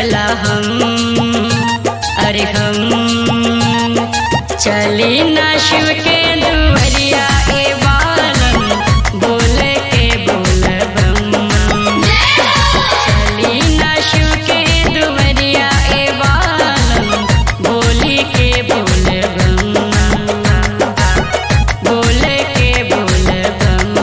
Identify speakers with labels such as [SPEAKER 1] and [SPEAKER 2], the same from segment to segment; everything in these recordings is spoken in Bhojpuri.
[SPEAKER 1] लगला हम अरे हम चली ना शिव के दुवरिया ए बालन बोले के बोल बम चली ना शिव के दुवरिया ए बालन बोली के बोल बम बोले के बोल बम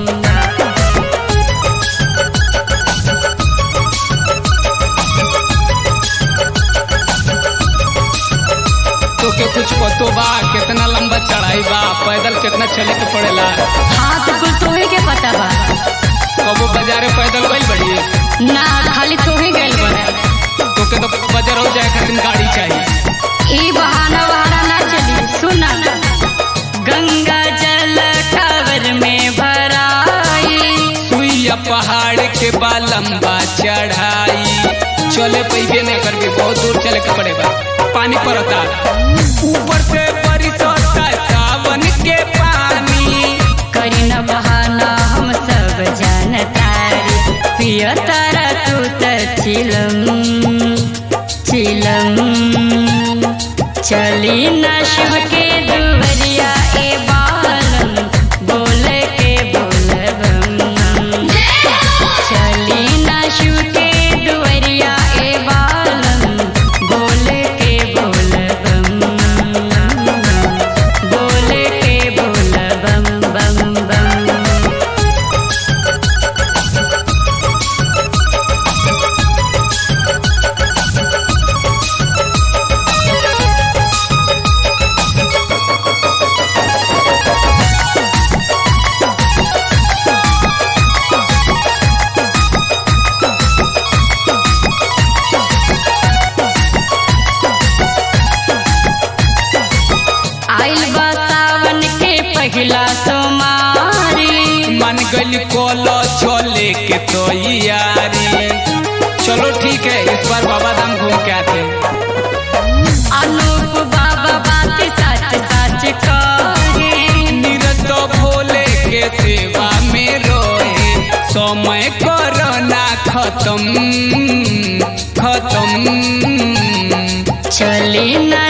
[SPEAKER 2] तोके कुछ पतो बा कितना लंबा चढ़ाई बा पैदल कितना चले के पड़ेला
[SPEAKER 1] हाथ कुल तोहे के पता बा
[SPEAKER 2] कबो बाजारे पैदल गइल बड़ी
[SPEAKER 1] ना खाली तोहे गइल बा
[SPEAKER 2] तोके तो बाजार हो जाए खातिर गाड़ी चाहिए
[SPEAKER 1] ई बहाना वहाना ना चली सुना गंगा जल टावर में भराई
[SPEAKER 2] सुइया पहाड़ के बा लंबा चढ़ाई चले पैबे नहीं करके बहुत दूर चले के पड़ेगा पानी पड़ता ऊपर से बरसता सावन के पानी
[SPEAKER 1] करी न बहाना हम सब जानतारी पिय तारा तू त चिलम चिलम चली न शिव के दुवरिया ए बालम बोले के बोल बम चली न शिव के दुवरिया ए बालम बोले के बोल बम बोले के बोल बम बम बम आइल बा सावन के पहिला सोमारी
[SPEAKER 2] मन गल कोलो छोले के तो यारी चलो ठीक है इस बार बाबा धाम घूम के आते हैं।
[SPEAKER 1] अनूप बाबा बात सच सच कहे
[SPEAKER 2] नीरज तो भोले के सेवा में रोए समय कोरोना खत्म खत्म
[SPEAKER 1] चली न